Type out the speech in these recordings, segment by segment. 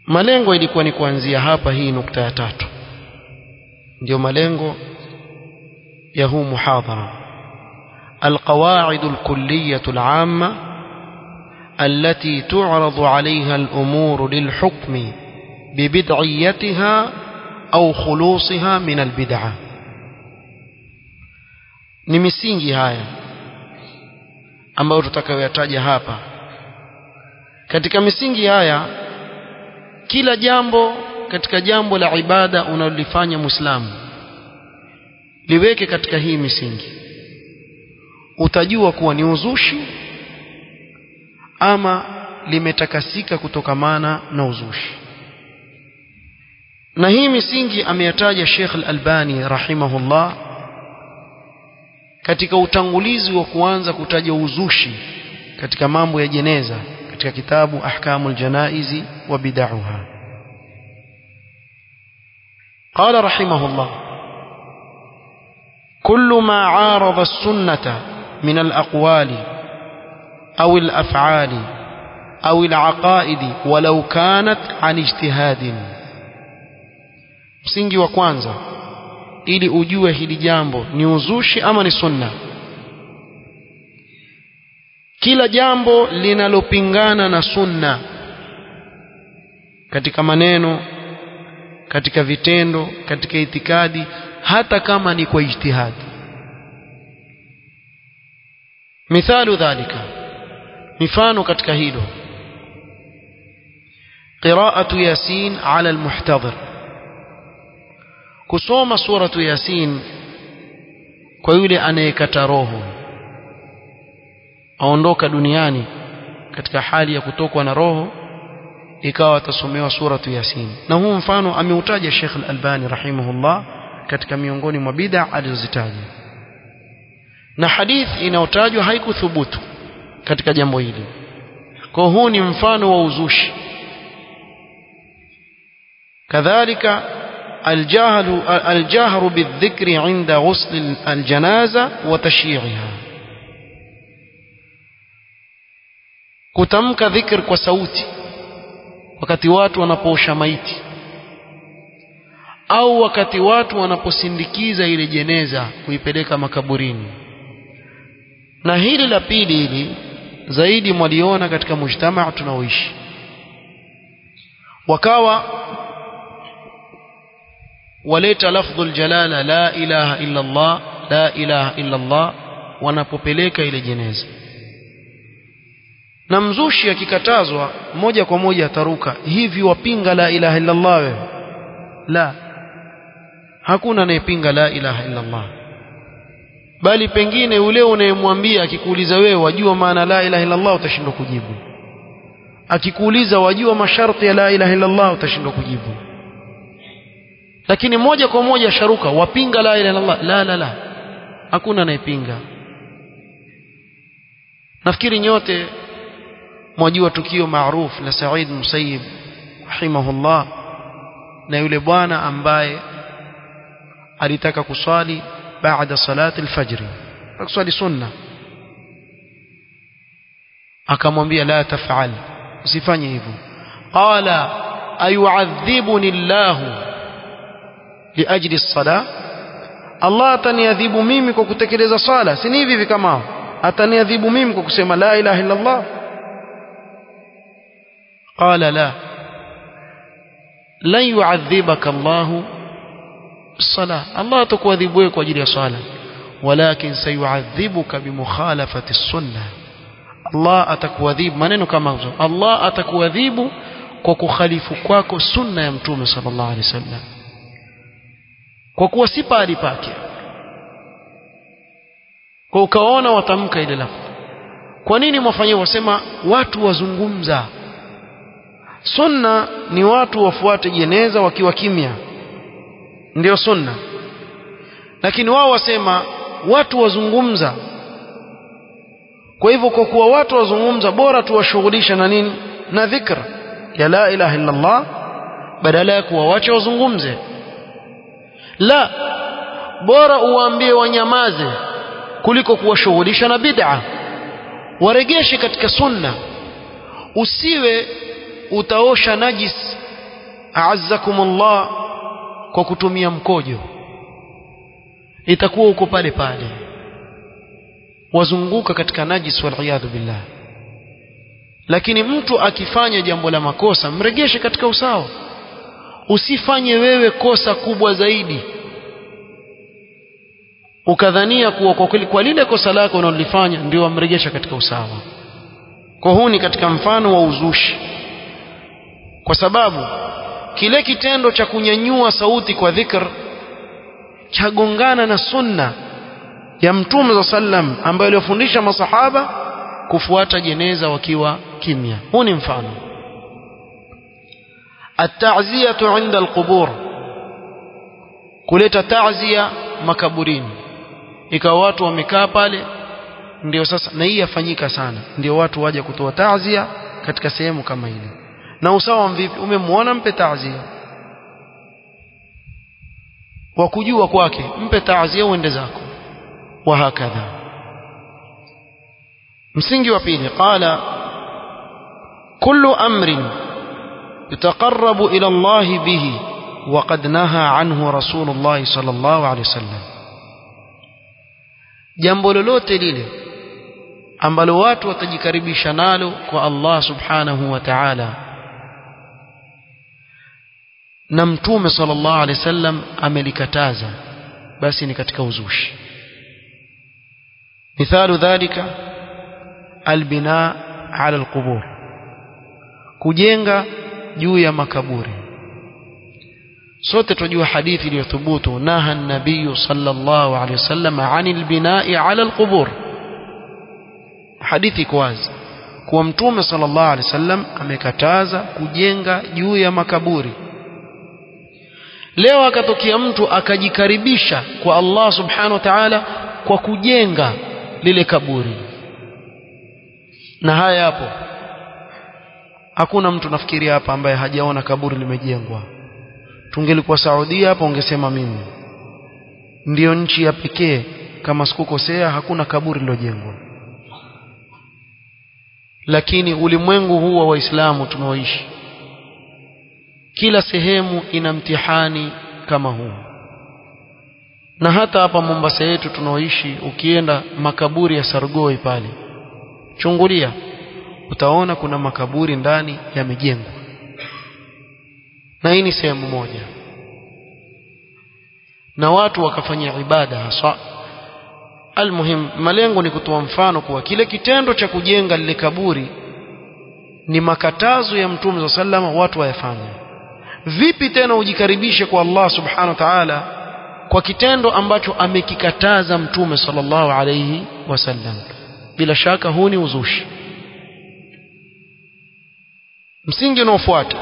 malengo ilikuwa ni kuanzia hapa hii nukta ya tatu ndio malengo ya huu muhadhara القواعد الكلية العامة التي تعرض عليها الأمور للحكم ببدعيتها أو خلوصها من البدعة ni misingi haya ambayo tutakayoyataja hapa katika misingi haya kila jambo katika jambo la ibada unalolifanya muislamu liweke katika hii misingi utajua kuwa ni uzushi ama limetakasika kutokamana na uzushi na hii misingi ameyataja Sheikh Al-Albani rahimahullah katika utangulizi wa kuanza kutaja uzushi katika mambo ya jeneza katika kitabu Ahkamul Janaizi wa Bid'aha قال رحمه الله كل ما عارض السنة من الأقوال أو الأفعال أو العقائد ولو كانت عن اجتهاد msingi wa kwanza ili ujue hili jambo ni uzushi ama ni sunna kila jambo linalopingana na sunna katika maneno katika vitendo katika itikadi hata kama ni kwa ijtihadi mithalu dhalika mifano katika hilo qira'atu yasin ala almuhtadhir kusoma suratu yasin kwa yule anayekata roho aondoka duniani katika hali ya kutokwa na roho ikawa atasomewa suratu yasin na huu mfano ameutaja Sheikh Al-Albani rahimahullah katika miongoni mwa bid'a alizozitaja na hadith inayotajwa haikuthubutu katika jambo hili kwa huu ni mfano wa uzushi kadhalika الجهل الجهر بالذكر عند غسل الجنازة وتشييعها kutamka dhikr kwa sauti wakati watu wanapoosha maiti au wakati watu wanaposindikiza ile jeneza kuipeleka makaburini na hili la pili hili zaidi mwaliona katika mujtamaa tunaoishi wakawa waleta lafdhul jalala la ilaha illa Allah la ilaha illa Allah wanapopeleka ile jeneza na mzushi akikatazwa moja kwa moja ataruka hivi wapinga la ilaha illa Allah wewe la hakuna anayepinga la ilaha illa Allah bali pengine ule unayemwambia akikuuliza wewe wajua maana la ilaha illa Allah utashindwa kujibu akikuuliza wajua masharti ya la ilaha illa Allah utashindwa kujibu lakini moja kwa moja sharuka wapinga la ilaha illallah la la la hakuna anayepinga nafikiri nyote mwajua tukio maarufu la Said Musayyib rahimahullah na yule bwana ambaye alitaka kuswali baada salati alfajr kuswali sunna akamwambia la tafal usifanye hivyo qala ayu'adhibuni Allahu liajli الصلاه Allah ataniadhibu mimi kwa kutekeleza sala si ni hivi hivi kama ataniadhibu mimi kwa kusema la ilaha illa Allah qala la lan yu'adhibaka Allah الصلاه Allah atakuadhibu wewe kwa ajili ya sala walakin sayu'adhibuka bimukhalafati السنه Allah atakuadhibu maneno kama hayo Allah atakuadhibu kwa kukhalifu kwako sunna ya mtume sallallahu alaihi wasallam kwa kuwa si pahali pake kwa ukaona watamka ile lafzi kwa nini mwafanyia wasema watu wazungumza sunna ni watu wafuate jeneza wakiwa kimya ndio sunna lakini wao wasema watu wazungumza kwa hivyo kwa kuwa watu wazungumza bora tuwashughulisha na nini na dhikra ya la ilaha illa Allah badala ya kuwawacha wazungumze la bora uwaambie wanyamaze kuliko kuwashughulisha na bid'a waregeshe katika sunna usiwe utaosha najis a'azzakumullah kwa kutumia mkojo itakuwa uko pale pale wazunguka katika najis wal billah lakini mtu akifanya jambo la makosa mregeshe katika usawa usifanye wewe kosa kubwa zaidi ukadhania kuwa kwa kweli kwa lile kosa lako unalolifanya ndio wamregesha katika usawa kwa huu ni katika mfano wa uzushi kwa sababu kile kitendo cha kunyanyua sauti kwa dhikr chagongana na sunna ya mtume za sallam ambayo aliyofundisha masahaba kufuata jeneza wakiwa kimya huu ni mfano at-ta'ziyatu 'inda al-qubur kuleta ta'ziya makaburini ikawa watu wamekaa pale ndio sasa na hii yafanyika sana ndio watu waje kutoa ta'ziya katika sehemu kama hili na usawa vipi umemwona mpe ta'ziya wa kujua kwake mpe ta'ziya uende zako wa hakadha msingi wa pili qala kullu amrin yutaqarrabu ila Allah bihi وقد نهى عنه رسول الله صلى الله عليه وسلم jambo lolote lile ambalo watu watajikaribisha nalo kwa Allah subhanahu wa ta'ala na mtume sallallahu alaihi wasallam amelikataza basi ni katika uzushi mithalu dhalika albina ala alqubur kujenga juu ya makaburi sote tunajua hadithi iliyothubutu naha an-nabiy sallallahu alayhi wasallam anil bina'i ala al-qubur hadithi iko wazi kuwa mtume sallallahu alayhi wasallam amekataza kujenga juu ya makaburi leo akatokea mtu akajikaribisha kwa Allah subhanahu wa ta'ala kwa kujenga lile kaburi na haya hapo hakuna mtu nafikiria hapa ambaye hajaona kaburi limejengwa tungelikuwa Saudia hapo ungesema mimi ndiyo nchi ya pekee kama sikukosea hakuna kaburi lilojengwa lakini ulimwengu huu wa waislamu tunaoishi kila sehemu ina mtihani kama huu na hata hapa Mombasa yetu tunaoishi ukienda makaburi ya Sargoi pale chungulia utaona kuna makaburi ndani yamejengwa na hii ni sehemu moja na watu wakafanya ibada haswa almuhim malengo ni kutoa mfano kuwa kile kitendo cha kujenga lile kaburi ni makatazo ya mtume wa sallama watu wayafanye vipi tena ujikaribishe kwa Allah subhanahu wa ta'ala kwa kitendo ambacho amekikataza mtume sallallahu alayhi wasallam bila shaka huu ni uzushi msingi unaofuata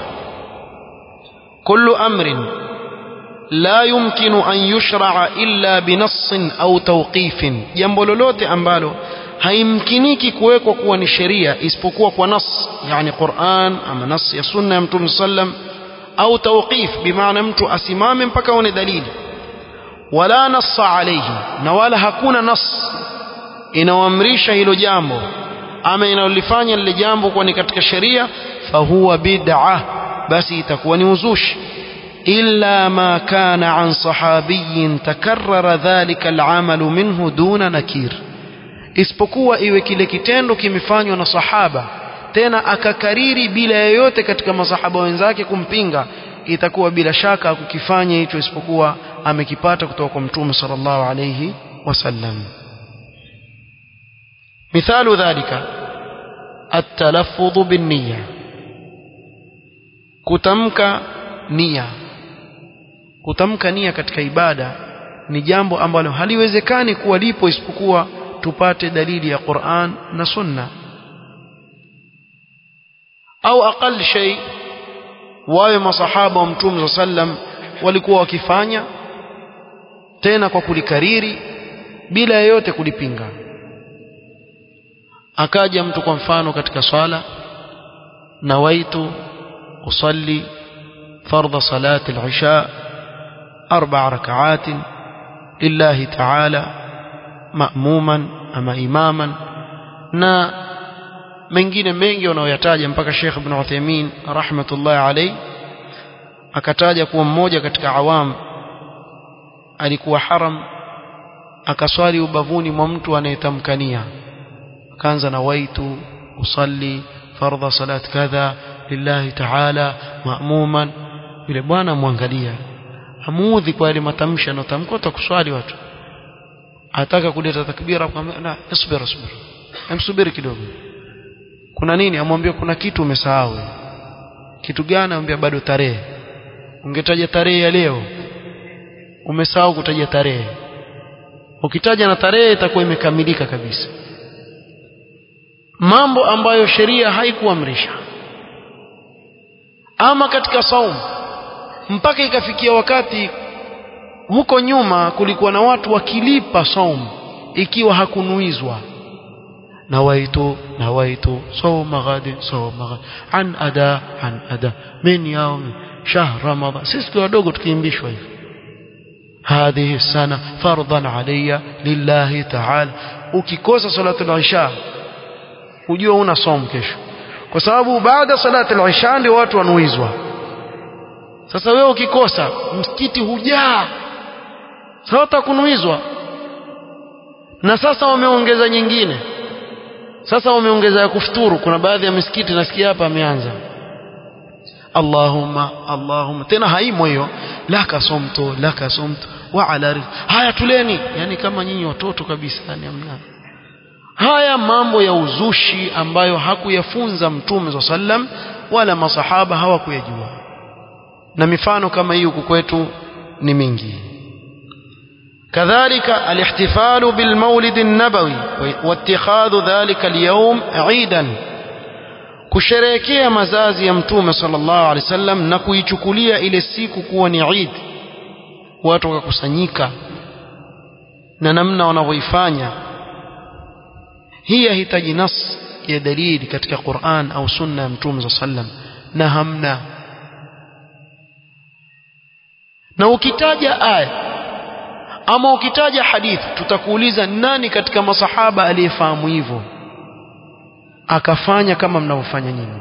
كل أمر لا يمكن أن يشرع إلا بنص أو توقيف jambo lolote ambalo haimkiniki kuwekwa kuwa ni sheria isipokuwa kwa nas yani Qur'an ama nas ya sunna ya Mtume sallam au tawqif bimaana mtu asimame mpaka aone dalili wala nassa alayhi na wala hakuna nas inaoamrisha hilo jambo ama inalolifanya lile jambo kuwa ni katika sheria fahuwa bid'ah basi itakuwa ni uzushi illa ma kana an sahabiyin takarrara dhalika al'amalu minhu duna nakir isipokuwa iwe kile kitendo kimefanywa na sahaba tena akakariri bila yoyote katika masahaba wenzake kumpinga itakuwa bila shaka kukifanya hicho isipokuwa amekipata kutoka kwa mtume sallallahu alayhi wasallam مثال ذلك التلفظ بالنيه kutamka nia kutamka nia katika ibada ni jambo ambalo haliwezekani kuwa lipo isipokuwa tupate dalili ya Qur'an na Sunna au aqal shay wawe masahaba wa Mtume sallam walikuwa wakifanya tena kwa kulikariri bila yeyote kulipinga akaja mtu kwa mfano katika swala nawaitu أصلي فرض صلاة العشاء أربع ركعات لله تعالى مأموما أما إماما na mengine mengi wanaoyataja mpaka Sheikh Ibn Uthaymeen rahmatullahi alayhi akataja kuwa mmoja katika awam alikuwa haram akaswali ubavuni mwa mtu anayetamkania akaanza na waitu usalli fardha salat kadha lillahi ta'ala ma'muman yule bwana mwangalia amuudhi kwa yale matamshi anayotamka utakuswali watu ataka kuleta takbira akamwambia la isbir isbir emsubiri kidogo kuna nini amwambia kuna kitu umesahau kitu gani amwambia bado tarehe ungetaja tarehe ya leo umesahau kutaja tarehe ukitaja na tarehe itakuwa imekamilika kabisa mambo ambayo sheria haikuamrisha ama katika saumu mpaka ikafikia wakati huko nyuma kulikuwa na watu wakilipa saumu ikiwa hakunuizwa nawaitu nawaitu sawma ghadin sawma ghadin an ada an ada min yaum shahr ramadan sisi tukiwa wadogo tukiimbishwa hivi هذه السنة فرضا علي لله تعالى ukikosa salatu al-isha ujue una som kesho kwa sababu baada salatu al-isha ndio watu wanuizwa sasa wewe ukikosa msikiti hujaa sasa kunuizwa na sasa wameongeza nyingine sasa wameongeza ya kufuturu kuna baadhi ya misikiti nasikia hapa ameanza Allahumma Allahumma tena haimo hiyo laka somto laka somto wa ala haya tuleni yani kama nyinyi watoto kabisa yani amna haya mambo ya uzushi ambayo hakuyafunza mtume wa sallam wala masahaba hawakuyajua na mifano kama hii huku kwetu ni mingi كذلك الاحتفال بالمولد النبوي واتخاذ ذلك اليوم عيدا kusherehekea mazazi ya mtume sallallahu alaihi wasallam na kuichukulia ile siku kuwa ni Eid watu wakakusanyika na namna wanavyoifanya hii yahitaji nas ya dalili katika Qur'an au sunna ya mtume sallallahu alaihi wasallam na hamna na ukitaja aya ama ukitaja hadithi tutakuuliza nani katika masahaba aliyefahamu hivyo akafanya kama mnavyofanya nyinyi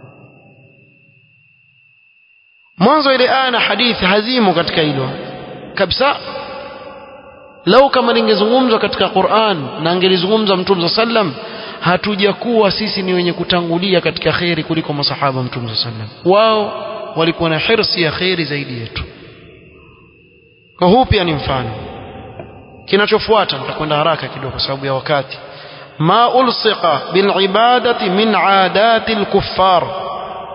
mwanzo ile aya na hadithi hazimo katika hilo kabisa lau kama lingezungumzwa katika Qur'an na angelizungumza Mtume sallam hatujakuwa sisi ni wenye kutangulia katika kheri kuliko masahaba Mtume sallam wao walikuwa na hirsi ya kheri zaidi yetu kwa huu pia ni mfano kinachofuata nitakwenda haraka kidogo kwa sababu ya wakati ما ألصق بالعبادة من عادات الكفار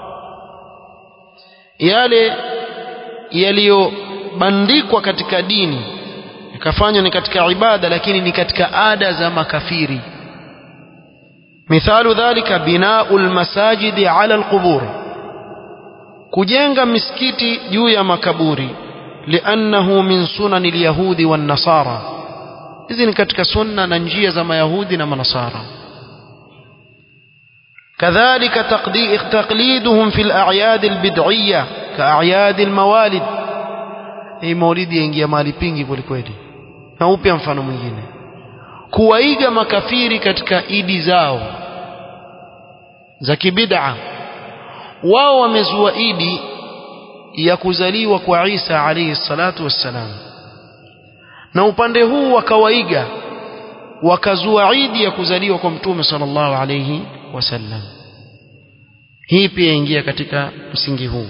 yale yaliyobandikwa katika dini ikafanywa ni katika ibada lakini ni katika ada za makafiri mithalu dhalika binau lmasajidi ala alqubur kujenga misikiti juu ya makaburi liannahu min sunani lyahudi wannasara hizi ni katika sunna na njia za mayahudi na manasara كذلك تقليدهم في الأعياد البدعية كأعياد الموالد hii maulidi yaingia mahali pingi kwelikweli na upya mfano mwingine kuwaiga makafiri katika idi zao za kibid'a wao wamezua idi ya kuzaliwa kwa Isa alayhi salatu wassalam na upande huu wakawaiga wakazua idi ya kuzaliwa kwa mtume sallallahu alayhi wasallam hii pia ingia katika msingi huu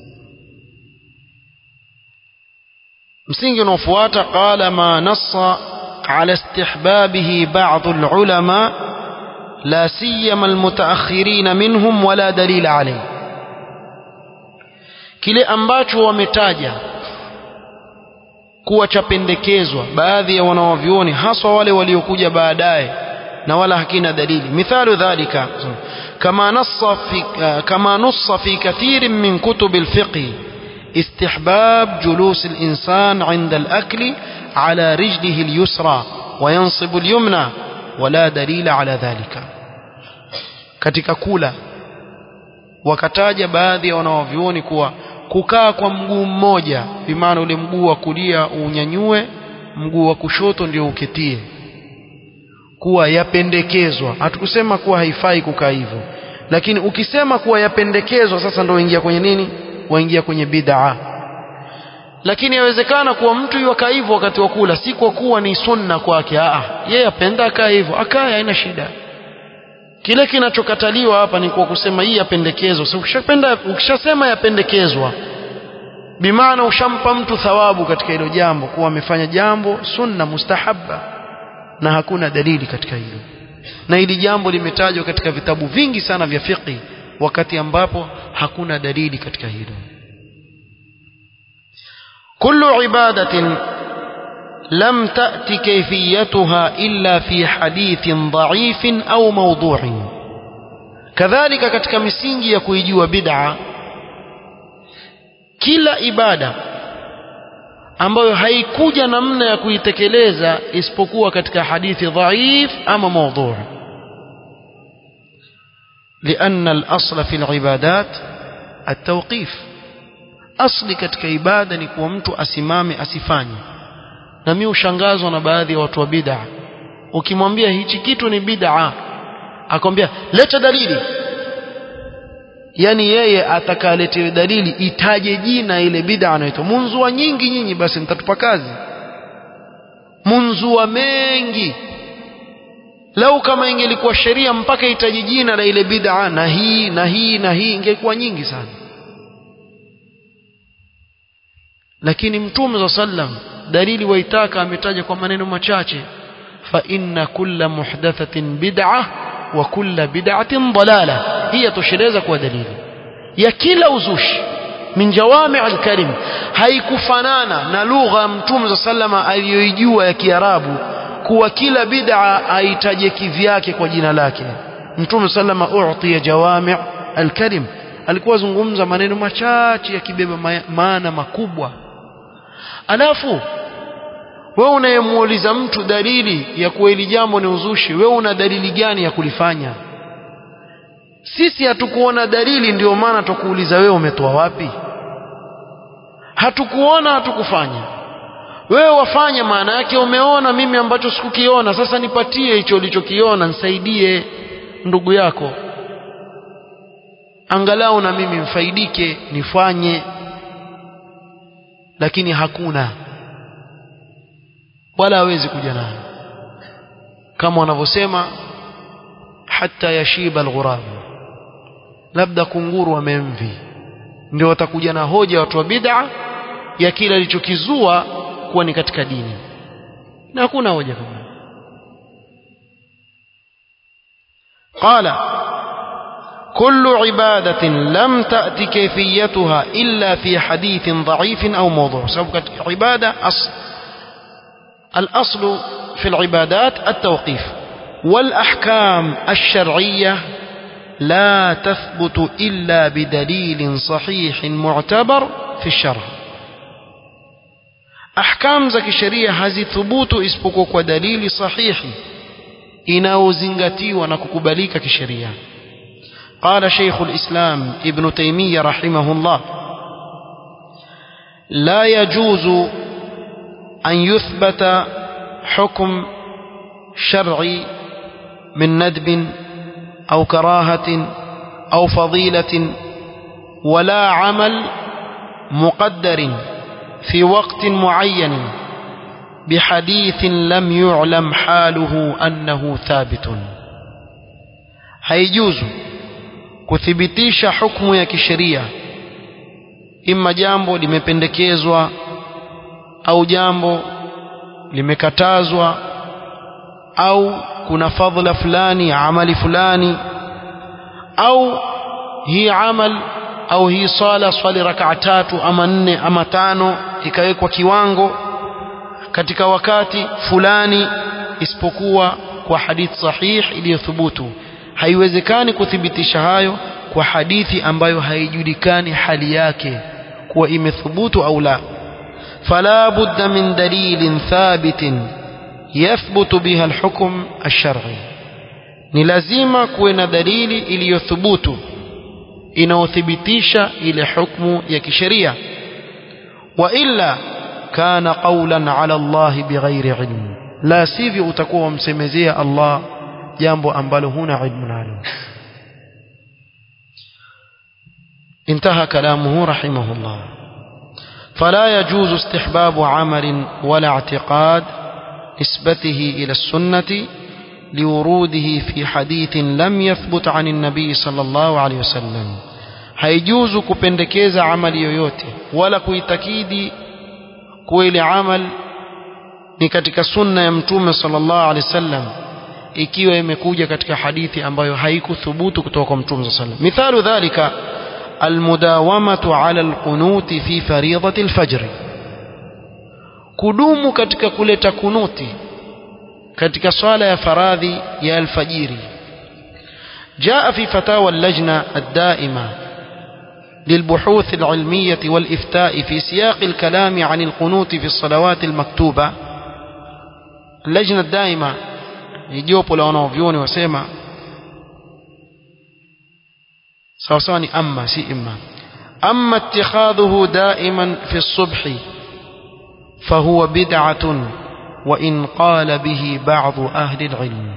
msingi unaofuata qala ma nassa ala istihbabihi ba'd al-ulama la siyama al-mutaakhirin minhum wala dalila alayhi kile ambacho wametaja kuwa chapendekezwa baadhi ya wanawavyuoni haswa wale waliokuja baadaye na wala hakina dalili mithalu dhalika kama nassa fi kama nussa fi kathirin min kutub alfiqh استحباب جلوس الإنسان عند الأكل على رجله اليسرى وينصب اليمنى ولا دليل على ذلك katika kula wakataja baadhi ya wanawavyuoni kuwa kukaa kwa mguu mmoja bimaana ule mguu wa kulia unyanyue mguu wa kushoto ndio uketie kuwa yapendekezwa hatukusema kuwa haifai kukaa hivyo lakini ukisema kuwa yapendekezwa sasa ndio ingia kwenye nini waingia kwenye bid'a lakini yawezekana kuwa mtu yuakaa hivyo wakati wa kula si kwa kuwa ni sunna kwake a yeye apenda akaa hivyo akae haina shida kile kinachokataliwa hapa ni kwa kusema hii yapendekezwa so, ukishapenda ukishasema yapendekezwa bimaana ushampa mtu thawabu katika hilo jambo kuwa amefanya jambo sunna mustahabba na hakuna dalili katika hilo na hili jambo limetajwa katika vitabu vingi sana vya fiqh wakati ambapo hakuna dalili katika hilo كل عبادة لم تأت كيفيتها إلا في حديث ضعيف أو موضوع كذلك katika misingi ya kuijua bid'a kila ibada ambayo haikuja namna ya kuitekeleza isipokuwa katika hadithi dhaif ama mawdhu' لأن الأصل في العبادات التوقيف asli katika ibada ni kuwa mtu asimame asifanye na mimi ushangazwa na baadhi ya watu wa bid'a ukimwambia hichi kitu ni bid'a akwambia leta dalili yani yeye atakaletewe dalili itaje jina ile bid'a anaitwa munzua nyingi nyinyi basi mtatupa kazi munzua mengi lau kama ingelikuwa sheria mpaka itaje jina la ile bid'a na hii na hii na hii ingekuwa nyingi sana lakini mtume za sallam dalili waitaka ametaja kwa maneno machache fa inna kulla muhdathatin bid'ah wa kulla bid'atin dalala hii yatosheleza kuwa dalili ya kila uzushi min jawami al-kalim haikufanana na lugha ya mtume za sallama aliyoijua ya kiarabu kuwa kila bid'a aitaje kivyake kwa jina lake mtume sallama u'tiya jawami al-kalim alikuwa zungumza maneno machache yakibeba maana makubwa alafu wewe unayemuuliza mtu dalili ya kuwa hili jambo ni uzushi wewe una dalili gani ya kulifanya sisi hatukuona dalili ndio maana tukuuliza wewe umetoa wapi hatukuona hatukufanya wewe wafanya maana yake umeona mimi ambacho sikukiona sasa nipatie hicho ulichokiona nisaidie ndugu yako angalau na mimi mfaidike nifanye lakini hakuna wala hawezi kuja nayo kama wanavyosema hata yashiba alghurab labda kunguru wamemvi ndio watakuja na hoja watu wa bid'a ya kile alichokizua kuwa ni katika dini na hakuna hoja kama qala كل عبادة لم تأت كيفيتها إلا في حديث ضعيف أو موضوع سبب عبادة أصل الأصل في العبادات التوقيف والأحكام الشرعية لا تثبت إلا بدليل صحيح معتبر في الشرع أحكام زكي الشريعة هذه ثبوت اسبقك ودليل صحيح inaozingatiwa ونككبليك كشريعه قال شيخ الإسلام ابن تيمية رحمه الله لا يجوز أن يثبت حكم شرعي من ندب أو كراهة أو فضيلة ولا عمل مقدر في وقت معين بحديث لم يعلم حاله أنه ثابت هيجوز kuthibitisha hukumu ya kisheria imma jambo limependekezwa au jambo limekatazwa au kuna fadhila fulani ya amali fulani au hii amal au hii swala swali rakaa tatu ama nne ama tano ikawekwa kiwango katika wakati fulani isipokuwa kwa hadithi sahih iliyothubutu haiwezekani kuthibitisha hayo kwa hadithi ambayo haijulikani hali yake kuwa imethubutu au la fala budda min dalilin thabitin yathbutu biha alhukm alshar'i ni lazima kuwe na dalili iliyothubutu inayothibitisha ile hukmu ya kisheria wa illa kana qawlan ala Allah bighairi ilm la sivyo utakuwa wamsemezea Allah jambo ambalo huna ilmu nalo انتهى كلامه رحمه الله فلا يجوز استحباب عمل ولا اعتقاد نسبته إلى السنة لوروده في حديث لم يثبت عن النبي صلى الله عليه وسلم haijuzu kupendekeza amali yoyote wala kuitakidi kuwa ile amal ni katika sunna ya mtume sallallahu alaihi wasallam ikiwa imekuja katika hadithi ambayo haikuthubutu kutoka kwa mtume sallallahu alaihi wasallam mithalu dhalika almudawamatu ala alqunuti fi faridati alfajr kudumu katika kuleta kunuti katika swala ya faradhi ya alfajiri جاء في فتاوى اللجنة الدائمة للبحوث العلمية والإفتاء في سياق الكلام عن القنوت في الصلوات المكتوبة اللجنة الدائمة يجوب لو فيوني وسيما سوساني أما سي إما أما اتخاذه دائما في الصبح فهو بدعة وإن قال به بعض أهل العلم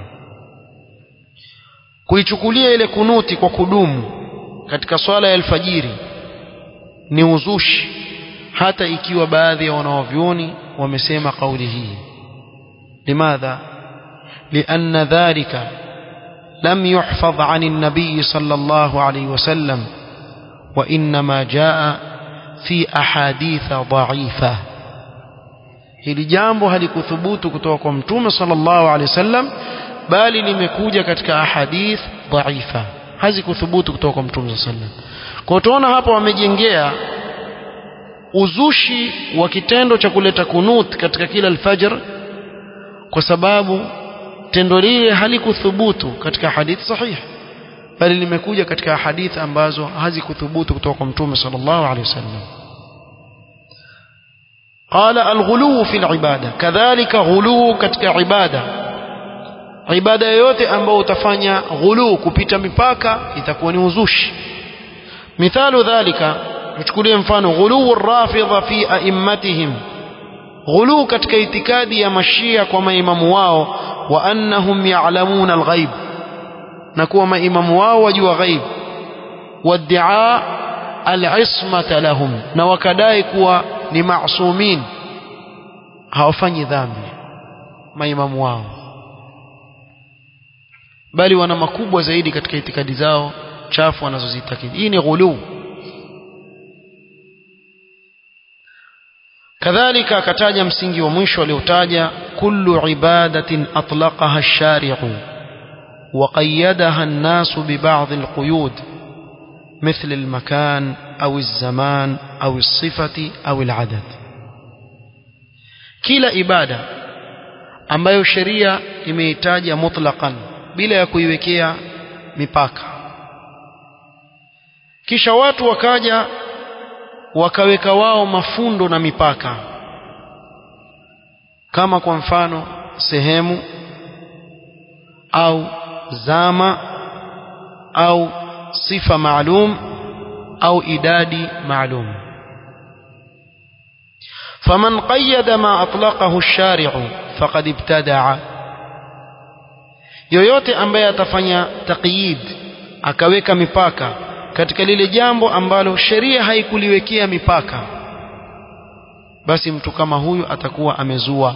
kuichukulia ile kunuti kwa kudumu katika swala ya alfajiri ni uzushi hata ikiwa baadhi ya wanawavyoni wamesema kauli hii limadha لأن ذلك لم يحفظ عن النبي صلى الله عليه وسلم وإنما جاء في أحاديث ضعيفة hili jambo halikuthubutu kutoka kwa mtume sallallahu alaihi wasallam bali limekuja katika ahadith dhaifa hazikuthubutu kutoka kwa mtume sallallahu alaihi wasallam kwa tunaona hapa wamejengea uzushi wa kitendo cha kuleta kunut katika kila alfajr kwa sababu tendo lile halikuthubutu katika hadithi sahihi bali limekuja katika hadithi ambazo hazikuthubutu kutoka kwa mtume sallallahu alaihi wasallam قال الغلو في العبادة كذلك غلو katika ibada ibada yoyote ambayo utafanya ghulu kupita mipaka itakuwa ni uzushi mithalu dhalika tuchukulie mfano ghulu rafidha fi aimmatihim ghulu katika itikadi ya mashia kwa maimamu wao wa annahum ya'lamuna alghaib na kuwa maimamu wao wajua ghaib wad'a al'ismata lahum na wakadai kuwa ni masumin hawafanyi dhambi maimamu wao bali wana makubwa zaidi katika itikadi zao chafu wanazozitakidi hii ni ghulu kadhalika akataja msingi wa mwisho aliotaja kullu ibadatin atlaqaha ash-shari'u wa qayyadaha an-nas bi ba'd al-quyud مثل المكان أو الزمان أو الصفة أو العدد kila ibada ambayo sheria imeitaja mutlaqan bila ya kuiwekea mipaka kisha watu wakaja wakaweka wao mafundo na mipaka kama kwa mfano sehemu au zama au sifa maalum au idadi maalum فمن قيد ما أطلقه الشارع فقد ابتدع yoyote ambaye atafanya taqyid akaweka mipaka katika lile jambo ambalo sheria haikuliwekea mipaka basi mtu kama huyu atakuwa amezua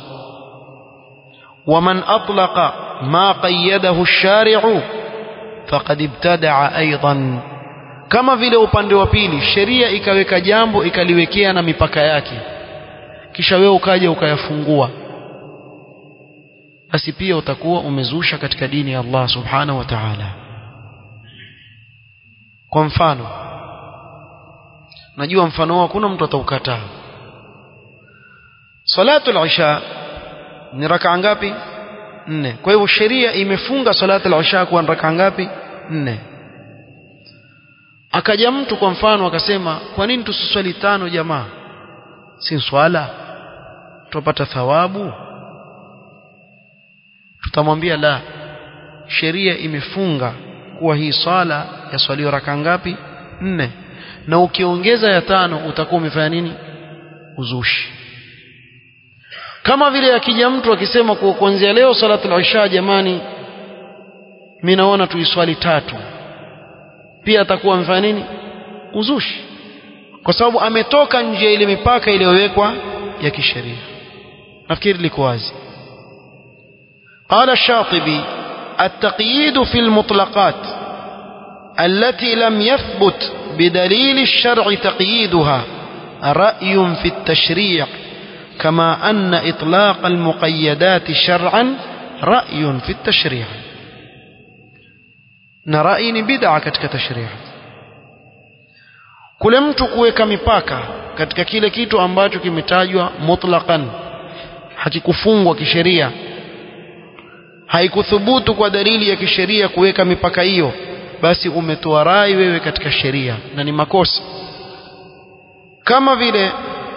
waman atlaqa ma qayyadahu ash-shari'u faqad ibtada'a aidan kama vile upande wa pili sheria ikaweka jambo ikaliwekea na mipaka yake kisha wewe ukaja ukayafungua basi pia utakuwa umezusha katika dini ya Allah subhanahu wa ta'ala kwa mfano najua mfano huo hakuna mtu ataukataa salatu al-isha ni rakaa ngapi nne kwa hivyo sheria imefunga salatu al-isha kuwa rakaa ngapi nne akaja mtu kwa mfano akasema kwa nini tusiswali tano jamaa si swala tupata thawabu tutamwambia la sheria imefunga kuwa hii swala yaswaliwa raka ngapi nne na ukiongeza ya tano utakuwa umefanya nini uzushi kama vile akija mtu akisema kuwa kuanzia leo salatul isha jamani mimi naona tuiswali tatu pia atakuwa amefanya nini uzushi kwa sababu ametoka nje ya ile mipaka iliyowekwa ya kisheria nafikiri liko wazi قال الشاطبي التقييد في المطلقات التي لم يثبت بدليل الشرع تقييدها رأي في التشريع كما أن إطلاق المقيدات شرعا رأي في التشريع نرأي بدعة كتك تشريع kule mtu kuweka mipaka katika kile kitu ambacho kimetajwa mutlaqan hakikufungwa kisheria haikuthubutu kwa dalili ya kisheria kuweka mipaka hiyo basi umetoa rai wewe katika sheria na ni makosa kama vile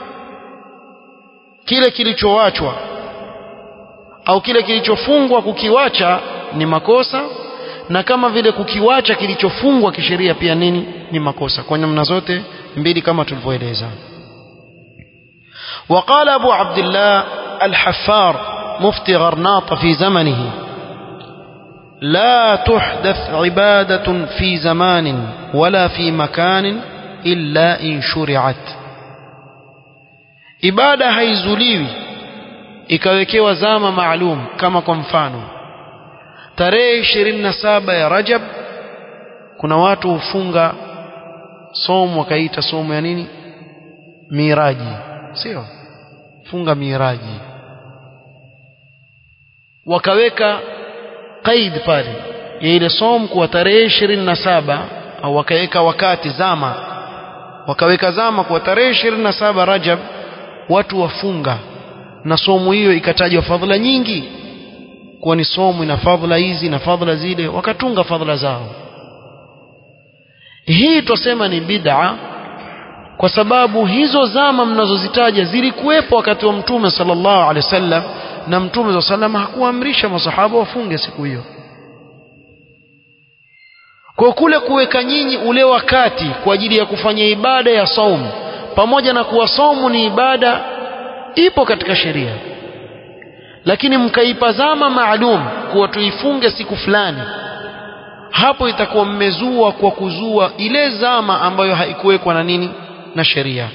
kile kilichowachwa au kile kilichofungwa kukiwacha ni makosa na kama vile kukiwacha kilichofungwa kisheria pia nini ni makosa kwa namna zote mbili kama tulivyoeleza وقال أبو عبد الله الحفار مفتي غرناط في زمنه لا تحدث عبادة في زمان ولا في مكان إلا إن شرعت ibada haizuliwi ikawekewa zama maalum kama kwa mfano tarehe 27 ya Rajab kuna watu hufunga somo wakaita somo ya nini miraji sio funga miraji wakaweka qaid pale ya ile somo kwa tarehe 27 au wakaweka wakati zama wakaweka zama kwa tarehe 27 Rajab watu wafunga na somo hiyo ikatajwa fadhila nyingi kuwa ni somo ina fadhila hizi na fadhila zile wakatunga fadhila zao hii twasema ni bid'a kwa sababu hizo zama mnazozitaja zilikuwepo wakati wa mtume sallallahu alaihi wasallam na mtume sallallahu alaihi wasallam hakuamrisha masahaba wafunge siku hiyo kwa kule kuweka nyinyi ule wakati kwa ajili ya kufanya ibada ya saumu pamoja na kuwa saumu ni ibada ipo katika sheria lakini mkaipa zama maalum kuwa tuifunge siku fulani hapo itakuwa mmezua kwa kuzua ile zama ambayo haikuwekwa na nini na sheria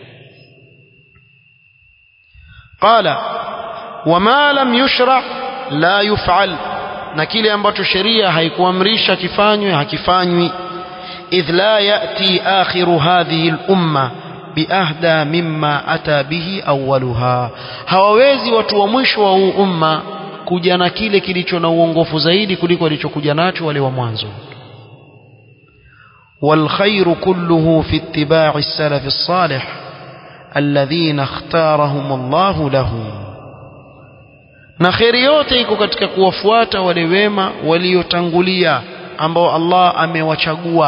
qala wama lam yushra la yuf'al na kile ambacho sheria haikuamrisha kifanywe hakifanywi idh la yati akhiru hadhihi al-umma biahda mimma ata bihi awwaluha hawawezi watu wa mwisho wa huu umma kuja na kile kilicho na uongofu zaidi kuliko walichokuja nacho wale wa mwanzo والخير كله في اتباع السلف الصالح الذين اختارهم الله له na kheri yote iko katika kuwafuata wale wema waliotangulia ambao Allah amewachagua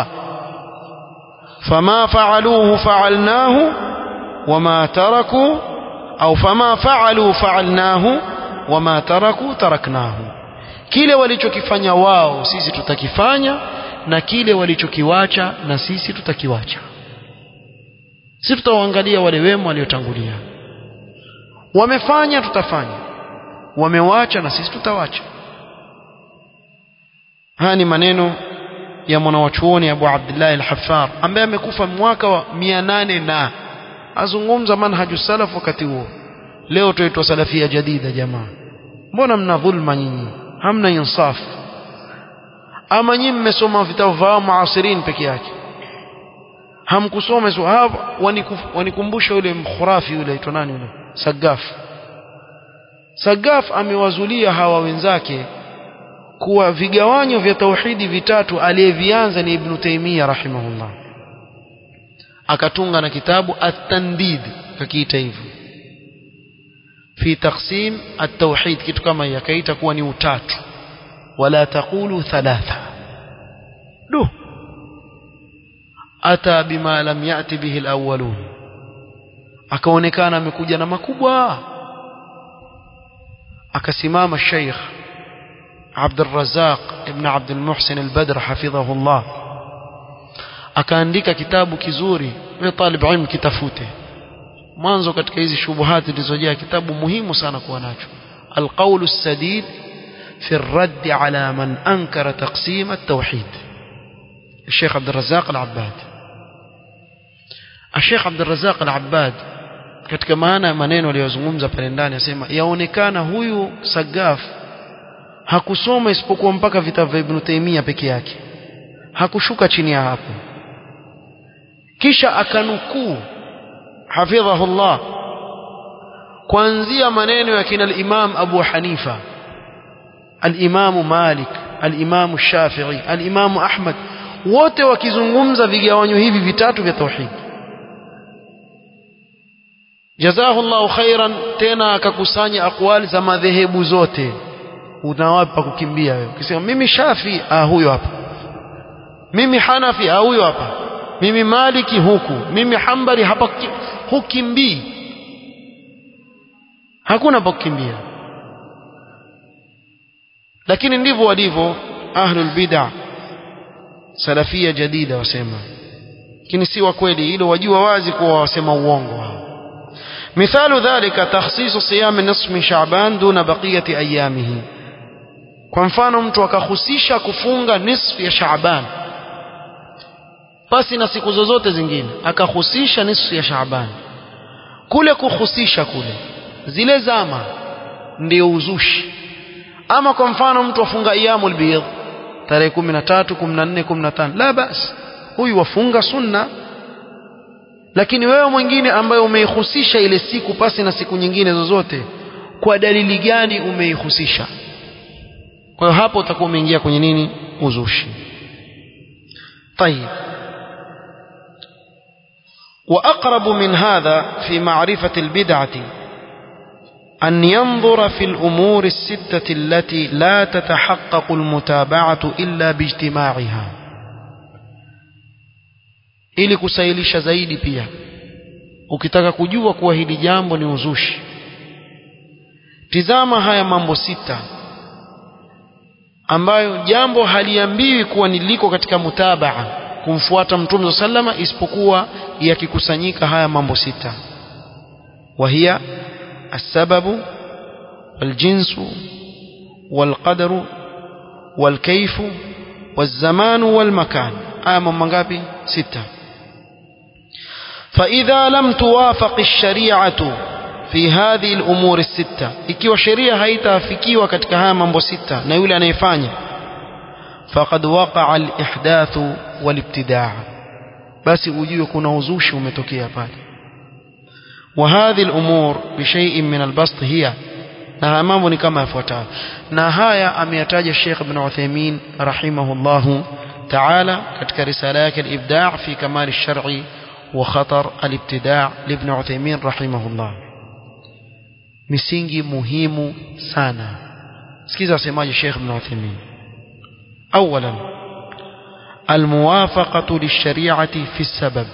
فما فعلوه فعلناه وما تركوا أو فما فعلوا فعلناه وما تركوا تركناه kile walichokifanya wao sisi tutakifanya na kile walichokiwacha na sisi tutakiwacha sisi tutawaangalia wale wema waliotangulia wamefanya tutafanya wamewacha na sisi tutawacha haya ni maneno ya mwanawachuoni Abu Abdullah al-Haffar ambaye amekufa mwaka wa 800 na azungumza manhaju salaf wakati huo leo tuitwa salafia jadida jamaa mbona mna dhulma nyinyi hamna insaf ama nyinyi mmesoma vitabu vya muasirin peke yake hamkusoma so hapa wanikumbusha yule mkhurafi yule aitwa nani yule Sagaf Sagaf amewazulia hawa wenzake kuwa vigawanyo vya tauhidi vitatu aliyevianza ni Ibn Taymiyyah rahimahullah akatunga na kitabu at-tandid kakiita hivyo fi taqsim at-tauhid kitu kama hiyo akaita kuwa ni utatu wala taqulu thalatha du ata bima lam yati bihi al-awwalun akaonekana amekuja na makubwa akasimama Sheikh عبد الرزاق ابن عبد المحسن البدر حفظه الله akaandika kitabu kizuri wewe talib ilm kitafute mwanzo katika hizi shubuhati zilizojaa kitabu muhimu sana kuwa nacho القول السديد في الرد على من أنكر تقسيم التوحيد الشيخ عبد الرزاق العباد Sheikh Abdul Razzaq Al-Abbad katika maana ya maneno aliyozungumza pale ndani asema yaonekana huyu Sagaf hakusoma isipokuwa mpaka vitabu vya Ibn Taymiyyah peke yake hakushuka chini ya hapo kisha akanukuu hafidhahullah kuanzia maneno ya kina al-Imam Abu Hanifa al-Imam Malik al-Imam Shafi'i al-Imam Ahmad wote wakizungumza vigawanyo hivi vitatu vya tauhid jazahu Allahu khairan tena akakusanya akwali za madhehebu zote unawapi pa kukimbia wewe ukisema mimi Shafi ah huyo hapa mimi Hanafi ah huyo hapa mimi Maliki huku mimi Hambali hapa hukimbii hakuna pa kukimbia lakini ndivyo walivyo ahlul bid'ah salafia jadida wasema lakini si wa kweli hilo wajua wazi kuwa wasema uongo hao مثال ذلك تخصيص صيام النصف من شعبان دون بقية أيامه kwa mfano mtu akahusisha kufunga nisfu ya Shaaban basi na siku zozote zingine akahusisha nisfu ya Shaaban kule kuhusisha kule zile zama ndio uzushi ama kwa mfano mtu afunga iyamul bidh tarehe 13 14 15 la basi huyu wafunga sunna lakini wewe mwingine ambaye umeihusisha ile siku pasi na siku nyingine zozote kwa dalili gani umeihusisha kwa hiyo hapo utakuwa umeingia kwenye nini uzushi طيب وأقرب من هذا في معرفة البدعة أن ينظر في الأمور الستة التي لا تتحقق المتابعة إلا باجتماعها ili kusailisha zaidi pia ukitaka kujua kuwa hili jambo ni uzushi tizama haya mambo sita ambayo jambo haliambiwi kuwa niliko katika mutabaa kumfuata mtume sallama isipokuwa yakikusanyika haya mambo sita wahia السبب والجنس والقدر والكيف والزمان والمكان آية من منغابي ستة فإذا لم توافق الشريعة في هذه الأمور الستة ikiwa sheria haitafikiwa katika haya mambo sita na yule anayefanya faqad waqa'a al-ihdath wal-ibtidaa basi ujue kuna uzushi umetokea pale وهذه الأمور بشيء من البسط هي na haya mambo ni kama yafuatayo na haya ameyataja Sheikh Ibn Uthaymeen rahimahullahu ta'ala katika risala yake al-Ibda' fi kamal ash-shar'i wa khatar al-ibtida' li Ibn Uthaymeen rahimahullah misingi muhimu sana sikiza asemaje Sheikh Ibn Uthaymeen اولا الموافقه للشريعه في السبب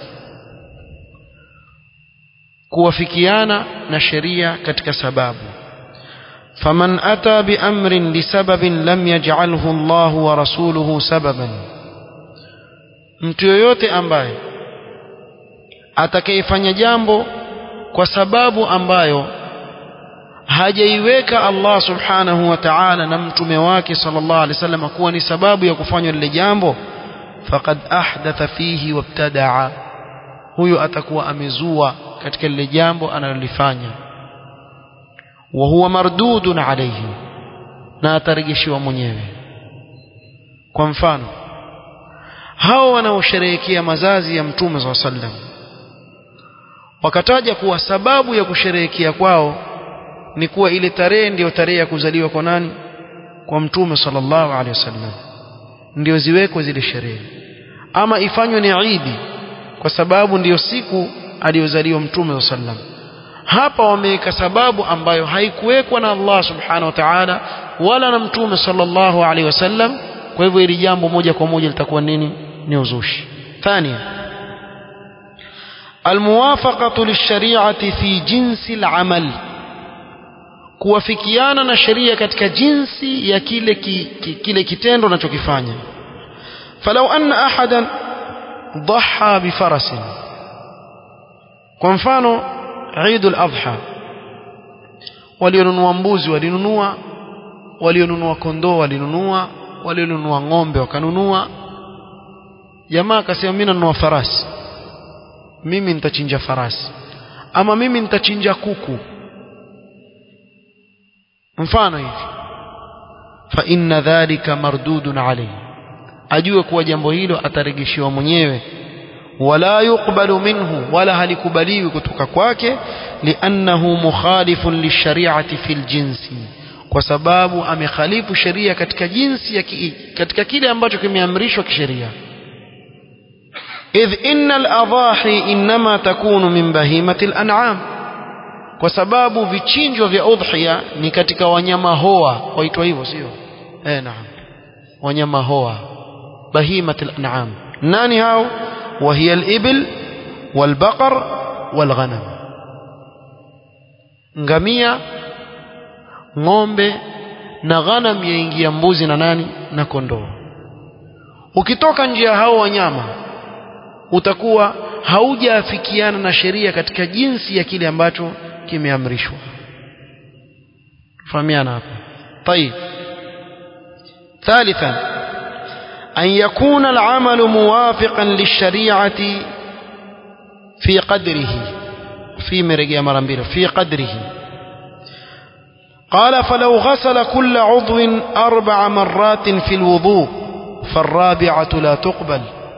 kuwafikiana na sheria katika sababu faman ata biamrin lisababin lam yaj'alhu Allah wa rasuluhu sababan mtu yoyote ambaye atakayefanya jambo kwa sababu ambayo hajaiweka Allah subhanahu wa ta'ala na mtume wake sallallahu alaihi wasallam kuwa ni sababu ya kufanywa lile jambo faqad ahdatha fihi wabtadaa huyo atakuwa amezua katika lile jambo analolifanya wa huwa mardudun alayhi na atarejeshiwa mwenyewe kwa mfano hao wanaosherehekea mazazi ya mtume SAW sallam wakataja kuwa sababu ya kusherehekea kwao ni kuwa ile tarehe ndiyo tarehe ya kuzaliwa kwa nani kwa mtume sallallahu alaihi wasallam ndio ziwekwe zile sherehe ama ifanywe ni idi kwa sababu ndiyo siku aliyozaliwa mtume sallam hapa wameweka sababu ambayo haikuwekwa na Allah subhanahu wa ta'ala wala na mtume sallallahu alaihi wasallam kwa hivyo hili jambo moja kwa moja litakuwa nini ni uzushi ثانيا الموافقة للشريعة في جنس العمل kuwafikiana na sheria katika jinsi ya kile ki, ki, kile kitendo unachokifanya falau anna ahadan dhaha bifarasin kwa mfano Eid al-Adha walionunua mbuzi walinunua walionunua kondoo walinunua walionunua ng'ombe wakanunua jamaa akasema mimi nanunua farasi mimi nitachinja farasi ama mimi nitachinja kuku mfano hivi fa inna dhalika mardudun alayhi ajue kuwa jambo hilo ataregeshiwa mwenyewe wala yuqbalu minhu wala halikubaliwi kutoka kwake liannahu mukhalifun lishariati fil jinsi kwa sababu amekhalifu sheria katika jinsi ya ki, katika kile ambacho kimeamrishwa kisheria idh inna al-adahi inma takunu min bahimati al-an'am kwa sababu vichinjwa vya udhiya ni katika wanyama hoa waitwa hivyo sio eh naam wanyama hoa bahimati al-an'am nani hao وهي الإبل والبقر والغنم ngamia ng'ombe na ghanam yaingia mbuzi na nani na kondoo ukitoka njia hao wanyama utakuwa haujaafikiana na sheria katika jinsi ya kile ambacho kimeamrishwa fahamiana hapa طيب ثالثا أن يكون العمل موافقا للشريعة في قدره في مرقية مرمبيل في قدره قال فلو غسل كل عضو أربع مرات في الوضوء فالرابعة لا تقبل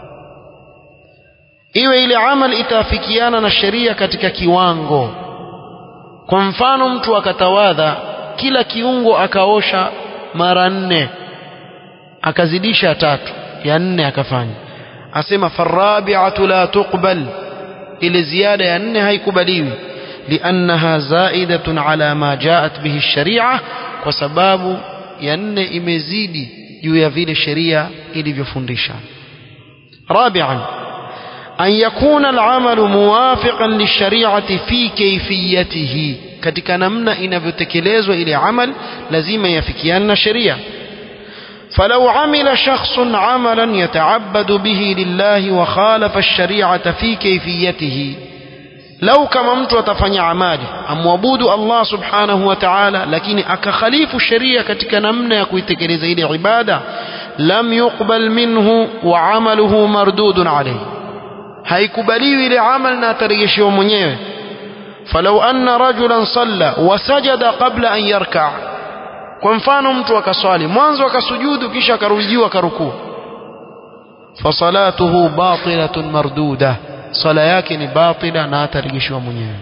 iwe ile amal itafikiana na sheria katika kiwango kwa mfano mtu akatawadha kila kiungo akaosha mara nne akazidisha tatu ya nne akafanya asema farabi'atu la tuqbal ile ziada ya nne haikubaliwi liannaha zaidatun ala ma jaat bihi sharia kwa sababu ya nne imezidi juu ya vile sheria ilivyofundisha rabi'an an yakuna al'amalu muwafiqan lishari'ati fi kayfiyatihi katika namna inavyotekelezwa ile amal lazima yafikiane na sheria فلو عمل شخص عملا يتعبد به لله وخالف الشريعة في كيفيته لو كما mtu atafanya amali amwabudu Allah subhanahu wa ta'ala lakini akakhalifu sheria katika namna ya kuitekeleza ile ibada lam yuqbal minhu wa amaluhu mardudun alayhi haikubaliwi ile amal na atarejeshewa mwenyewe falau anna rajulan salla wa sajada qabla an yarka' kwa mfano mtu akaswali mwanzo akasujudu kisha akarudiwa akarukuu fasalatuhu batilatun marduda sala yake ni batila na atarejeshwa mwenyewe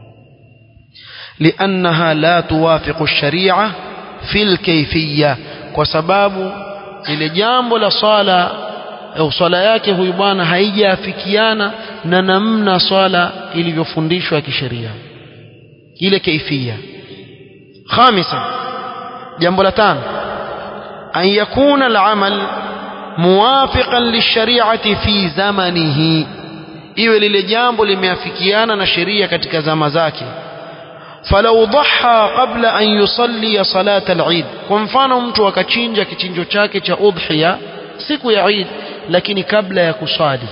liannaha la tuwafiqu sharia fil kayfiyya kwa sababu ile jambo la swala au swala yake huyu bwana haijaafikiana na namna swala ilivyofundishwa kisheria ile kaifia khamisa jambo la tano an yakuna al-amal muwafiqan lishari'ati fi zamanihi iwe lile jambo limeafikiana na sheria katika zama zake falau dhaha qabla an yusalli salat al-eid kwa mfano mtu akachinja kichinjo chake cha udhiya siku ya Eid lakini kabla ya kuswali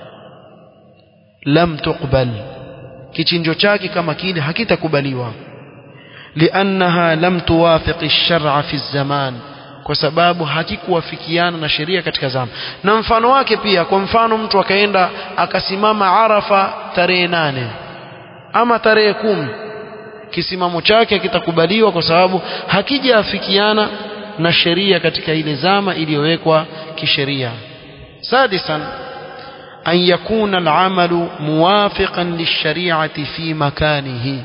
lam tuqbal kichinjo chake kama kile hakitakubaliwa liannaha lam tuwafiq ash-shar'a fi zaman kwa sababu hakikuwafikiana na sheria katika zama na mfano wake pia kwa mfano mtu akaenda akasimama Arafa tarehe nane ama tarehe kumi kisimamo chake kitakubaliwa kwa sababu hakijaafikiana na sheria katika ile zama iliyowekwa kisheria sadisan an yakuna al-amalu muwafiqan lish-shari'ati fi makanihi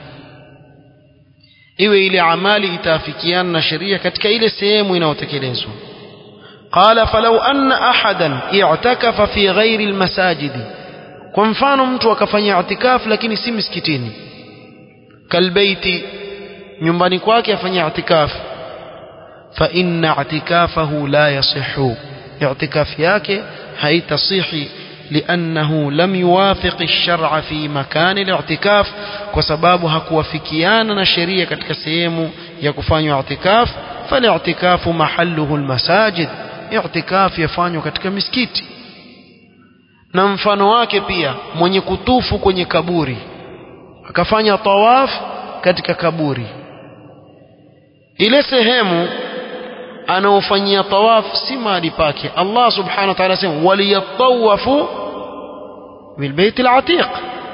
iwe ile amali itaafikiana na sheria katika ile sehemu inayotekelezwa qala falau anna ahadan i'takafa fi ghairi almasajid kwa mfano mtu akafanya i'tikaf lakini si misikitini kalbaiti nyumbani kwake afanya i'tikaf fa inna i'tikafahu la yasihhu i'tikaf yake haitasihi لأنه لم يوافق الشرع في مكان الاعتكاف وسباب هكوافكيانا نشرية katika sehemu ya kufanywa i'tikaf فالاعتكاف محله المساجد i'tikaf yafanywa katika misikiti na mfano wake pia mwenye kutufu kwenye kaburi akafanya tawaf katika kaburi ile sehemu anaofanyia tawaf si mahali pake Allah subhanahu wa ta'ala sema waliyatawafu bilbayt alatiq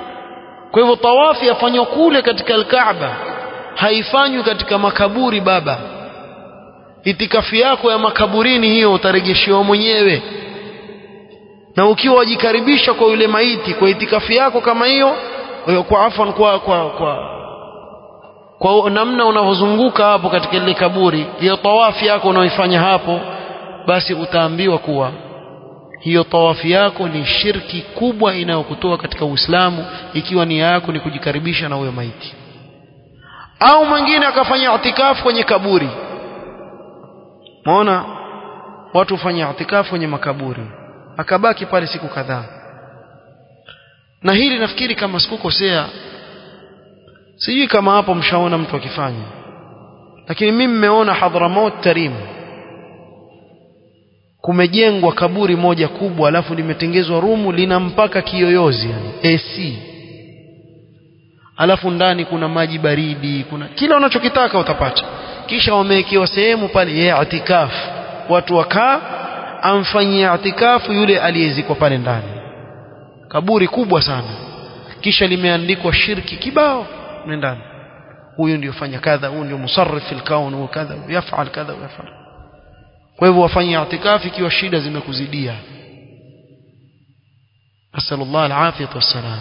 kwa hivyo tawafi yafanywa kule katika alkaaba haifanywi katika makaburi baba itikafi yako ya makaburini hiyo utarejeshewa mwenyewe na ukiwa wajikaribisha kwa yule maiti kwa itikafi yako kama hiyo kwa afan kwa kwa kwa kwa namna unavyozunguka hapo katika ile kaburi hiyo tawafi yako unaoifanya hapo basi utaambiwa kuwa hiyo tawafi yako ni shirki kubwa inayokutoa katika Uislamu ikiwa nia yako ni kujikaribisha na huyo maiti au mwingine akafanya itikafu kwenye kaburi Maona watu hufanya itikafu kwenye makaburi akabaki pale siku kadhaa na hili nafikiri kama sikukosea sijui kama hapo mshaona mtu akifanya lakini mimi nimeona Hadramaut Tarim kumejengwa kaburi moja kubwa alafu limetengezwa rumu lina mpaka kiyoyozi yani AC alafu ndani kuna maji baridi kuna kila unachokitaka utapata kisha wamewekewa sehemu pale ya itikafu watu wakaa amfanyia itikafu yule aliyezikwa pale ndani kaburi kubwa sana kisha limeandikwa shirki kibao ndani huyu ndio fanya kadha huyu ndio musarrif fil kaun huyu kadha yafal kadha yafal kwa hivyo wafanye itikafu ikiwa shida zimekuzidia asallallahu alafiyat wassalam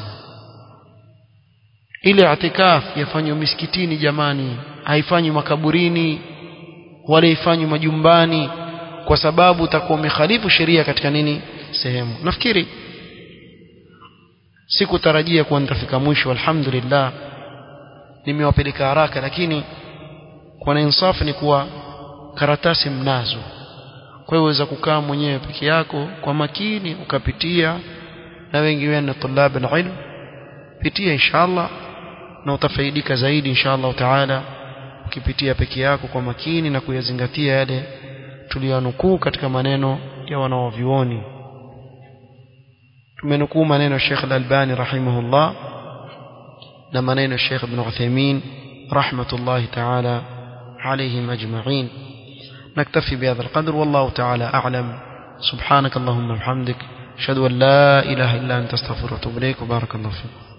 ile itikaf yafanywa misikitini jamani haifanywi makaburini wala ifanywi majumbani kwa sababu utakuwa umekhalifu sheria katika nini sehemu nafikiri sikutarajia kuwa nitafika mwisho alhamdulillah nimewapeleka haraka lakini kwa na insafu ni kuwa karatasi mnazo kwa hiyo waweza kukaa mwenyewe peke yako kwa makini ukapitia na wengi wenu tulab ilm pitia inshallah na utafaidika zaidi inshallah taala ukipitia peke yako kwa makini na kuyazingatia yale tuliyonukuu katika maneno ya wanaovyuoni tumenukuu maneno Sheikh Al-Albani rahimahullah na maneno Sheikh Ibn Uthaymeen rahmatullahi ta'ala عليهم أجمعين نكتفي بهذا القدر والله تعالى أعلم سبحانك اللهم وبحمدك أشهد أن لا إله إلا أنت استغفرك وأتوب إليك وبارك الله فيك